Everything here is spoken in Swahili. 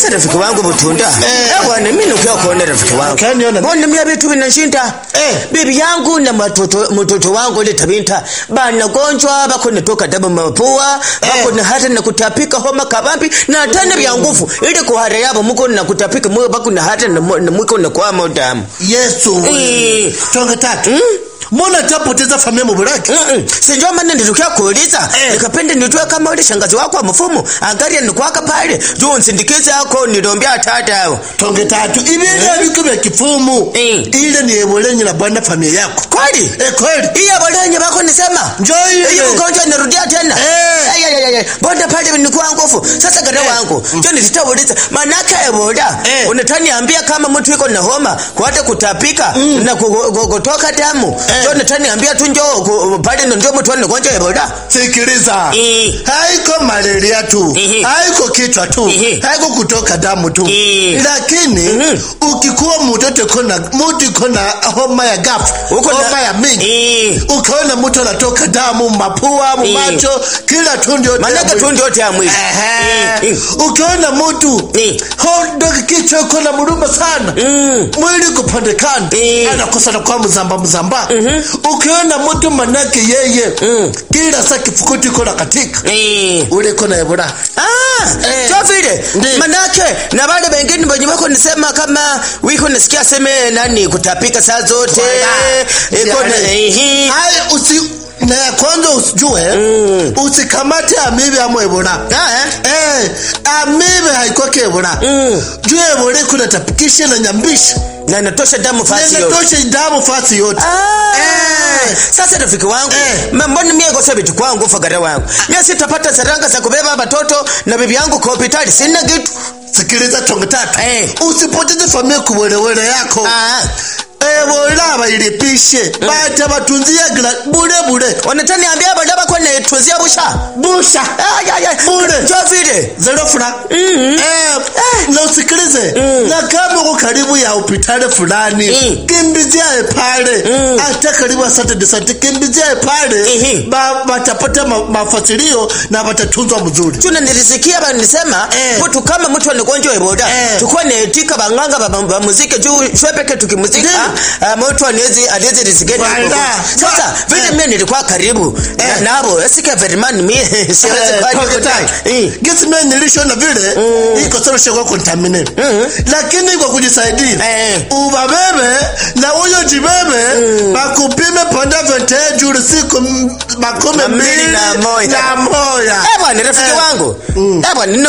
Sasa rafiki wangu Butunda. Eh. Eh bwana mimi nikiwa kuona rafiki wangu. Ukaniona? Mbona mimi vitu vinashinda? Eh. Bibi yangu na matoto mtoto wangu ile tabinta bana gonjwa bako natoka damu mapua bako na hata na kutapika homa kabambi na tena vya nguvu ili kuhara yabo muko na kutapika moyo bako na hata na mo- na mwiko na kwa damu. yesu Eh. tonge tatu mbona tapoteza familia mubulaki Mm-mm. Sinjua maana nilitokea kuuliza Eh. nikapenda nitue kama ule shangazi wako wa mfumo angalia nikwaka pale juu nsindikize yako nilombia tata yao tonge tatu ibintu biko bya kifumu Eh. ile ni ebulenyi na bwana familia yako kweli eh kweli iya walenye bako nisema Njoo ile. hiyo ugonjwa inarudia tena Eh. Ay, ay, ay, ay. bonda pale nikuwa nguvu sasa gada wangu jo nitauliza manake eboda Eh. unataniambia kama mtu iko na homa kuata kutapika na ku- ku- kutoka damu Eh. jo nataniambia tu njo ku- pale ndo njo mtu anagonjwa eboda sikiliza Eh. haiko malaria tu Ehe. haiko kichwa tu Ehe. haiko kutoka damu tu Eh. lakini Mhm. ukikuwa mtoto kona mtu kona homa ya gafu Uko na- homa ya mingi Eh. ukaona mtu anatoka damu mapua Eh. macho kila tundu yote ya manake mwili. tu ndio ya mwili Ehe. Eh, eh. ukiona mtu Eh. hondo kichwa iko na muruma sana Mm. mwili kupandekana Eh. anakosa na kwa mzamba mzamba ukiona mtu manake yeye Mm. kila saa kifukuti iko na katika Eh. ule iko na ebola Ah, Eh. so vile Ndiyo. manake na wale wengine wenye wako nisema kama wiko nasikia seme nani kutapika saa zote Wala. iko na Yaani. ehi haya usi na ya kwanza usijue usikamate amibe ama ebola Ah, eh? eh amibe haikwake ebola Mm. juu ebola kuna tapikisha na nyambisha na natosha damu fasi yote nenatosha damu fasi yote Ah, Eh. sasa rafiki wangu Eh. ma- mbona mie kosa vitu kwangu fagara wangu mie sitapata saranga za kubeba watoto na bibi yangu kwa hospitali sina kitu sikiliza tonge tatu Eh. usipoteze familia kuwelewele yako Ah, ebola bailipishe bata batunzia gira bure bure wanataniambia bada bako netuzia busha busha Ay, ay, ay. Bure. jo vile zerofula Mhm. Eh, na usikilize na kama uko karibu ya hospitali fulani Mm. kimbiziae pale Mm. hata karibu ya Saturday Sunday kimbiziae pale Ehe. ba- batapata ma, mafasilio na batatunzwa mzuri tuna nilisikia banisema Eh. mtu kama mtu anagonjwa eboda Eh. tukuwa netika banganga ba- ba muziki juu shwe peke tukimuzika ah, mtu anezi anezi risigeni Wala. sasa Wa- vile Eh. mimi nilikuwa karibu na- Eh. nabo esika verimani mimi siwezi Eh, kwa toke tai. Eh. Gisi mimi nilishona vile iko sawa shaka contaminate lakini kwa kujisaidia Eh. ubabebe na huyo jibebe bakupime panda vente juri siku m- makumi Mbili mbili na moja. na moja Eh bwana rafiki Eh. wangu eh bwana